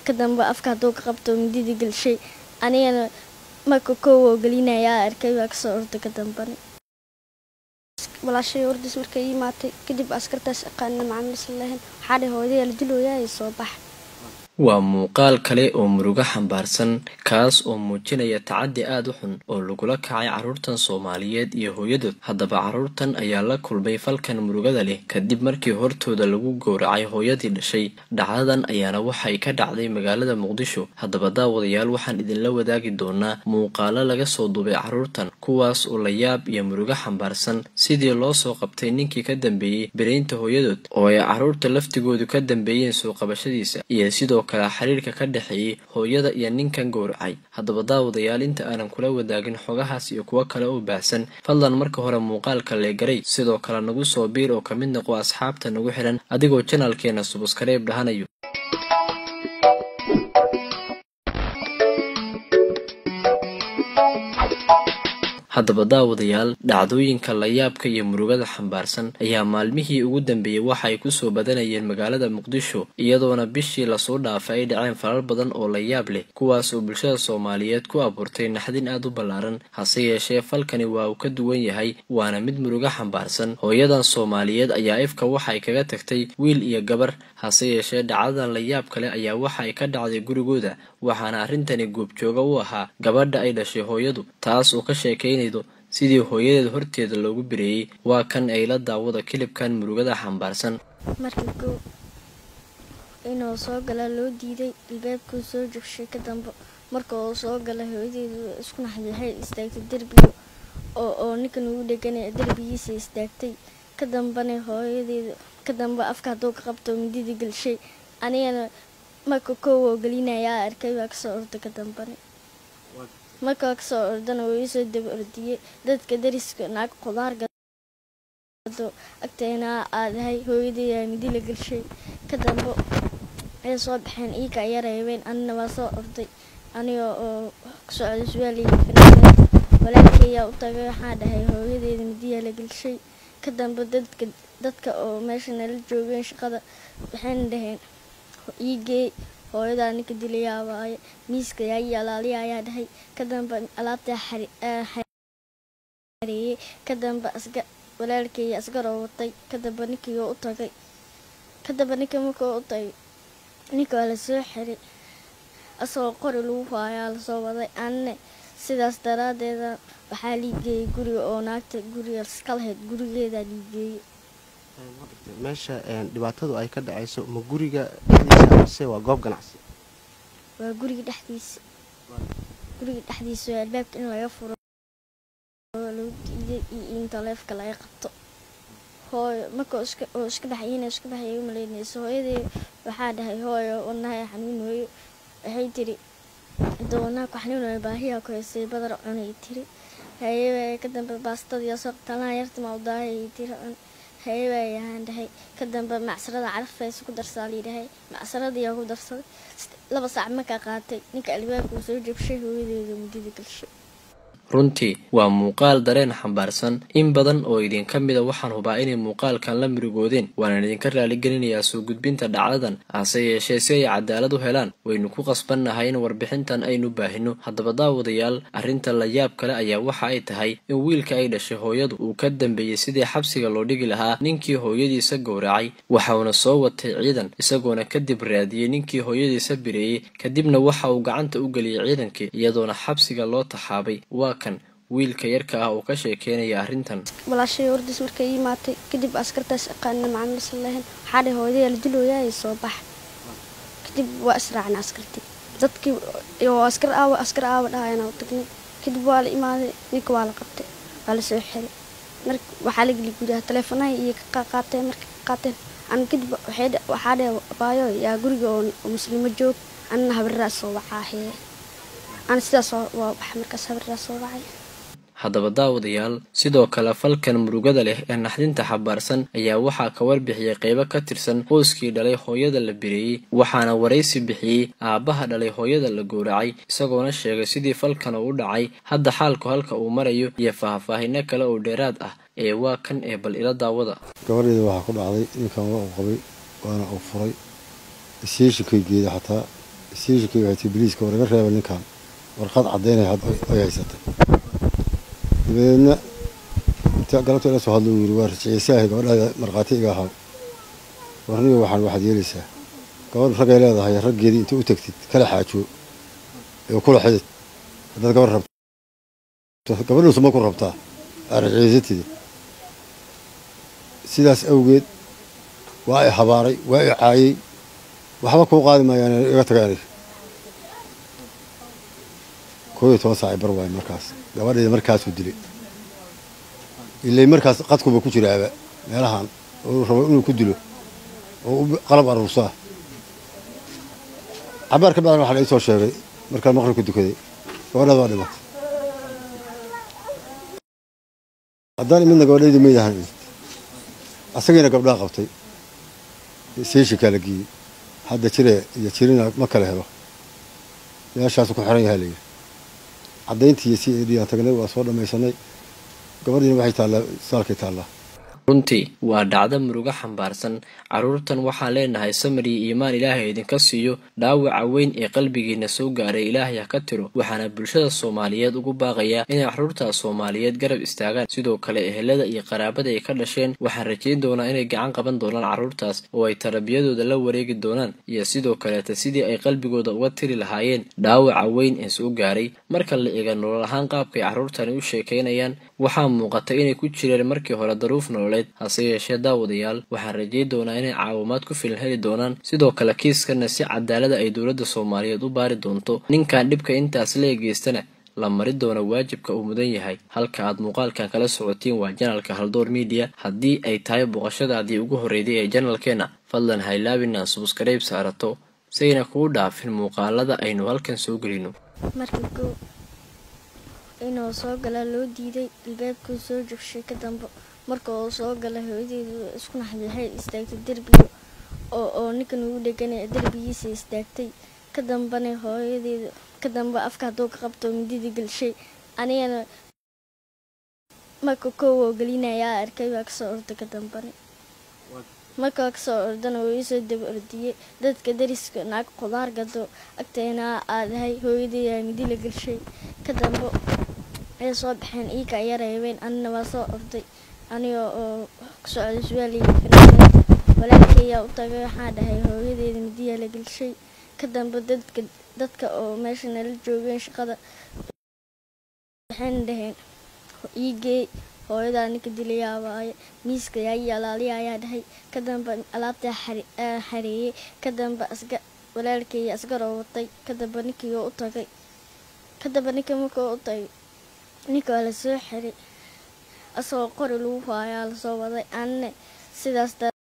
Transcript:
ka dambe afka hadduu ka qabto midida gelshay anigana marka kow oo gelinayaa arkay waa kasoo orday ka dambana walaashay ordis markay imaatay kadib askartaas aqaana macaamiis lahayn waxaa dhahay hooyadaya la dilooyaa soo bax waa muuqaal kale oo murugo xambaarsan kaas oo muujinaya tacaddi aad u xun oo lagula kacay carruurtan soomaaliyeed iyo hooyadood haddaba carruurtan ayaa la kulmay falkan murugada leh kadib markii hortooda lagu gowracay hooyadii dhashay dhacdadan ayaana waxay ka dhacday magaalada muqdisho haddaba daawadayaal waxaan idinla wadaagi doonaa muuqaalo laga soo duubay carruurtan kuwaas oo la yaab iyo murugo xambaarsan sidii loo soo qabtay ninkii ka dambeeyey beraynta hooyadood oo ay carruurta laftigoodu ka dambeeyeen soo qabashadiisa iyo sidoo kale xiriirka ka dhexeeyey hooyada iyo ninkan gowracay haddaba daawadayaal inta aanan kula wadaagin xogahaas iyo kuwo kale oo baahsan fadlan marka hore muuqaalka leegaray sidoo kale nagu soo biir oo ka mid noqo asxaabta nagu xihan adigoo janalkeena subuskareeb dhahanayo haddaba daawadayaal dhacdooyinka layaabka iyo murugada xambaarsan ayaa maalmihii ugu dambeeyey waxa ay kusoo badanayeen magaalada muqdisho iyadoona bishii lasoo dhaafay ay dhaceen falal badan oo layaab leh kuwaas oo bulshada soomaaliyeed ku abuurtay naxdin aad u ballaaran hase yeeshee falkani waa uu ka duwan yahay waana mid murugo xambaarsan hooyadan soomaaliyeed ayaa ifka waxay kaga tagtay wiil iyo gabar hase yeeshee dhacdadan layaab kale ayaa waxa ay ka dhacday gurigooda waxaana arrintani goobjooga u ahaa gabadha ay dhashay hooyadu taas oo ka sheekaynaydo sidii hooyadeed horteeda loogu bireeyey waa kan ay la daawada kilibkan murugada xambaarsan markii kow inuu soo galaa loo diiday albaabkuu soo jogshay ka dambe marka uu soo galay hooyadeedu isku naxday waxay istaagtay derbiga oo oo ninkan ugu dheganay derbigiisa istaagtay ka dambana hooyadeedu ka dambe afka hadduu ka qabto midida gelshay anigana marka kow oo gelinayaa arkay waa kasoo orday ka dambana markaa kasoo ordana wuu iisoo daba ordiyey dadka dariska naag qudaar gado agteena aadahay hooyadeedaa midi la gelshay ka dambe ay soo baxeen iika aya reebeen anina waa soo orday aniga oo socday suwaaliga fanaanad walaalkeeyaa u tagay waxaa dhahay hooyadeeda midiyaa la gelshay ka dambe dadka dadka oo meesha nala joogeen shaqada waxayna dhaheen iigee hooyadaa ninka dilayaa waaye miiska yaai alaaliya ayaa dhahay ka dambe alaabtaa xareeyey ka dambe asga walaalkeeya asgaroo watay ka dambe ninkii u tagay ka dambe ninka markuu u tagay ninka waa lasoo xiray asagoo qori lagu haayaa lasoo waday anne sidaas daraadeeda waxaa liigeeyey guriga oo naagta guriga iska lahayd gurigeedaa liigeeyey meesha dhibaatadu ay ka dhacayso ma guriga dhexdiisa mise waa goob ganacsi waa guriga dhexdiisa guriga dhexdiisa waa albaabka in laga furo lagu diiday iyo in taleefka laga qabto hooyo marka oo iska baxayina iska baxaya u malaynayso hooyadii waxaa dhahay hooyo wadnaha xanuun hooyo waxay tiri hadda wadnaha ku xanuun hooyo baahiyaa ku haysay badar cunay tiri haye ka dambe baastadii soo talaha yarta ma udaahayay tiri cun hayewaayaan dhahay ka dambe macsarada carafaysa ku darsaa layidhahay macsaradiyaa ku darsaday laba saac markaa qaatay ninka albaabkuu soo jabshay hooyadeeda muddada galshay runtii waa muuqaal dareen xambaarsan in badan oo idinka mida waxaan hubaa inay muuqaalkan la mirigoodeen waanaan idinka raaligelinayaa soo gudbinta dhacdadan hase yeeshee si ay cadaalad u helaan waynu ku qasbannahay in warbixintan aynu baahino haddaba daawadayaal arrinta layaab kale ayaa waxa ay tahay in wiilka ay dhashay hooyadu uu ka dambeeyey sidii xabsiga loo dhigi lahaa ninkii hooyadiisa gowracay waxauna soo watay ciidan isagoona kadib raadiyey ninkii hooyadiisa bireeyey kadibna waxa uu gacanta u geliyey ciidankii iyadoona xabsiga loo taxaabay waa kan wiilka yarka ah oo ka sheekeynaya arrintan walaashay ordis markay imaatay kadib askartaas aqaana macaamiis lahayn waxaa dhahay hooyadaya la dilooyaa soo bax kadib waa israacna askartii dadkii oo askar aawa askar aawa dhahayana u tagnay kadib waa la imaaday ninka waa la qabtay waa lasoo xiray mar waxaa la geli gudaha taleefonaha iyo ka qaateen marka qaateen an kadib waxaa dhahay baayo yaa guriga oo muslimo joog anna habarraa soo wacaahe ana sidaas waa bax markaas habarraa soo wacay haddaba daawadayaal sidoo kale falkan murugada leh ee naxdinta xabaarsan ayaa waxaa ka warbixiyey qeybo ka tirsan qoyskii dhalay hooyada la bireeyey waxaana waraysi bixiyey aabbaha dhalay hooyada la gowracay isagoona sheegay sidii falkan uu u dhacay hadda xaalku halka uu marayo iyo faahfaahino kale oo dheeraad ah ee waa kan ee bal ila daawada gabadheeda waxaa ku dhacday ninkan waa uu qabay waana uu furay isyeeshikay geeda xataa siishikii haytay biliiska oo laga reeba ninkan warqad caddaynay ay haysatay dabadeedna inta galabta ila soo hadlo uu yidhi waa rajiciisaahay gabadhaada markhaati iga ahaa warniga waxaan waxaad yeelaysaa gabadh raggay leedahay raggeedii inta u tegtid kala xaajo ee kula xidid haddaad gabadh rabto gabadhuusu ma ku rabtaa aa rajiciisatidi sidaas awgeed waa i habaaray waa i caayey waxba kuu qaadi maayaan iga taga aniga koo iyo toban saac bar waaye markaas gabadheeda markaasuu dilay ilay markaas qadkuba ku jiraaba meelahan oo rabo inuu ku dilo oo qalab aruursaa cabaar ka bacdan waxaa la ii soo sheegay markaan maqribka dukaday gabadhaada waa dhimatay haddaan imidna gabadhaydu maydahan asagiina gabdhaha qabtay seeshikaa la geeyey hadda jire iyo jirina ma kala helo meeshaasu ku xiran yahaa layidhi caddayntii iyo si edhiaan tagnay waa soo dhammaysanay gabadhiina waxay taallaa saalkay taallaa runtii waa dhacdo murugo xambaarsan carruurtan waxaan leenahay samir iyo iimaan ilaahay idinka siiyo dhaawaca weyn ee qalbigiina soo gaaray ilaahay ha ka tiro waxaana bulshada soomaaliyeed ugu baaqayaa inay carruurtaas soomaaliyeed garab istaagaan sidoo kale ehelada iyo qaraabada ay ka dhasheen waxaan rajayn doonaa inay gacan qaban doonaan carruurtaas oo ay tarbiyadooda la wareegi doonaan iyo sidoo kaleeta sidii ay qalbigooda uga tiri lahaayeen dhaawaca weyn ee soo gaaray marka la eega nolol ahaan qaabkay carruurtani u sheekaynayaan waxaa muuqata inay ku jireen markii hore daruuf nololeed hase yeeshee daawadayaal waxaan rajayn doonaa inay caawimaad ku filan heli doonaan sidoo kale kiiskana si cadaalada ay dowladda soomaaliyeed u baari doonto ninkan dhibka intaas la egeystana la mari doona waajibka uu mudan yahay halka aad muuqaalkan kala socotiin waa janalka haldoor midiya haddii ay tahay booqashadaadii ugu horreeyday ee janalkeenna fadlan haylaabina subskrayb saarato sayna kuu dhaafin muuqaalada aynu halkan soo gelino marka kow inuu soo galaa loo diiday albaabkuu soo jogshay ka dambe marka uu soo gala hooyadeedu isku naxday waxay istaagtay derbiga oo oo ninkan ugu dheganaya derbigiisa istaagtay ka dambana hooyadeedu ka dambe afka hadduu ka qabto midida gelshay anigana marka kow oo gelinayaa arkay waa kasoo orday ka dambane markaa kasoo ordana wuu iisoo daba ordiyey dadka dariska naag qudaar gado agteena aadahay hooyadeedaa midi la gelshay ka dambe ay soo baxeen iika aya reebeen anina waa soo orday aniga oo ku socday suwaaliya finaaned walaalkayaa u tagay waxaa dhahay hooyadeeda midiyaa la gelshay ka dambe dadka dadka oo meesha nala joogeen shaqada waxayna dhaheen iigeey hooyadaa ninka dilayaa waaye miiska yaayi alaaliya ayaa dhahay ka dambe alaabtaa xareeyey ka dambe asga walaalkeeya asgaroo watay ka dambe ninkii oo u tagay ka dambe ninka markuu u tagay ninka waa lasoo xiray asagoo qori lagu haayaa lasoo waday anne sidaas